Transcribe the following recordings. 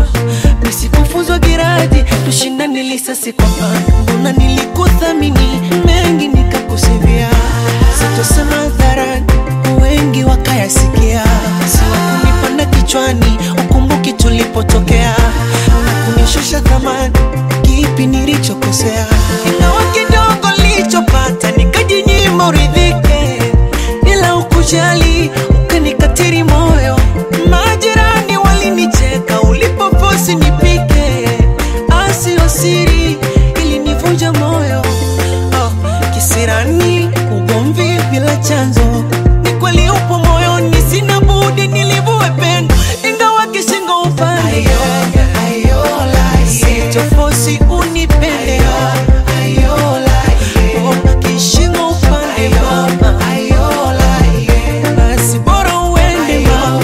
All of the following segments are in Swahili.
nisikufuzwa giradi tushindane lisasi kwa panga mbona nilikuthamini mengi nikakusivia sitosema hadharani wengi wakayasikia siwakunipanda kichwani ukumbuki tulipotokea na kunishusha thamani kipi nilichokosea ingawa kidogo nilichopata nikajinyima uridhike ila ukujali ukanikatiri moyo majirani walinicheka ulipoposi nipike asio siri ilinivunja moyo oh, kisirani ugomvi bila chanzo ni kweli upo moyoni sina budi nilivue pendo ingawa kishingo upande sitofosi unipende Oh, kishingo upande mama basi bora uende mama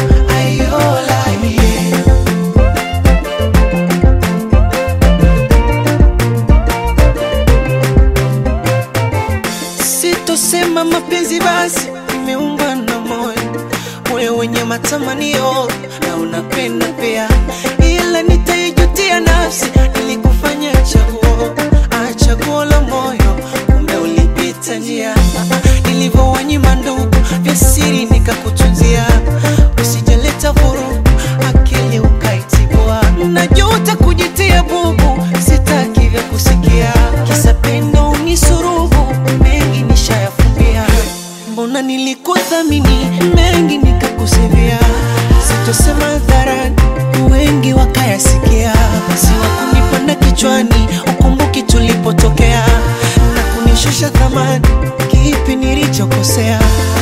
sitosema mapenzi basi imeungwa na moyo moyo wenye matamanio na unapenda pia ila nitaijutia nafsi nilikufanya chaguo ah, chaguo la moyo kumbe ulipita njia nilivyowanyima ndugu vya siri nikakutunzia usijaleta vurugu akili ukaitibua najuta kujitia bubu sitaki vya kusikia kisa pendo unisuruhu mengi nishayafumbia mbona nilikuthamini mengi nikakusivia sitosema hadharani wengi wakayasikia siwakunipanda kichwani ukumbuki tulipotokea na kunishusha thamani kipi nilichokosea